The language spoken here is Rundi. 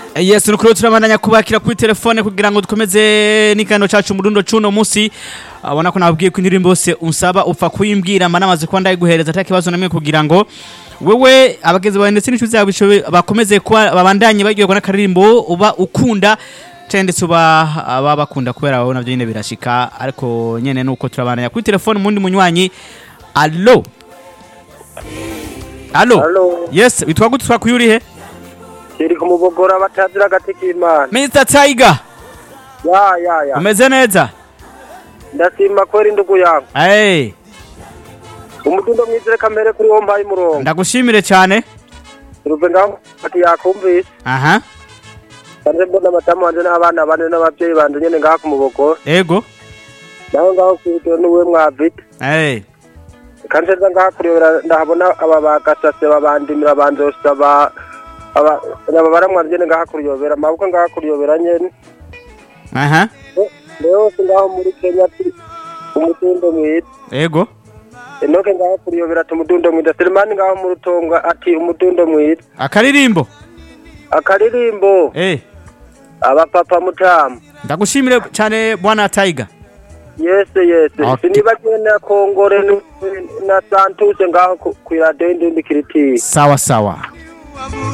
yes nukuri turabandanya kubakira kuri telefone kugira ngo dukomeze n'ikiganiro cacu murundo cuno musi abona ko nababwiye ko indirimbo yose unsaba upfa kuyimbwira mba namaze kuba ndayiguhereza ata kibazo namwe kugira ngo wewe abagenzi bawe ndetse n'inshuti zawe bishobe- bakomeze kuba babandanye baryoherwa n'akaririmbo uba ukunda cyane ndetse uba aba bakunda kubera wowe navyo nyine birashika ariko nyene nuko turabandanya kuri telefone mundi munywanyi allo allo Allo. yes witwa gute twakuye urihe kiri kumubogora batazira agati k'imana Mr Tiger ya ya ya umeze neza ndashima kwera indugu yangu hey umudundo mwizere kamere kuri wo mpaye umurongo ndagushimire cyane ruve ngaho ati yakumvise aha kanje mbona amatamu wanje n'abana bane n'abavyeyi banje nyene ngaho kumubogora ego naho ngaho kwiryo n'uwe mwavite hey kanje nza ngaho kurebera ndahabona aba bagasase babandimira banzosaba aba aba baramwa nyene ngaho kuriyobera amaboko ngaho kuriyobera nyene aha ndeyose ngaho muri kenya ati umudundo mwiza ego enoke ngaho kuriyobera ati umudundo mwiza selemani ngaho mu rutonga ati umudundo mwiza akaririmbo akaririmbo eh abapapa mutamu ndagushimire cyane bwana Tiger yese yese Okay. sinibagiwe na kongore n- na santuse ngaho ku- kw'iradiyo y'indundi kiritiri sawa sawa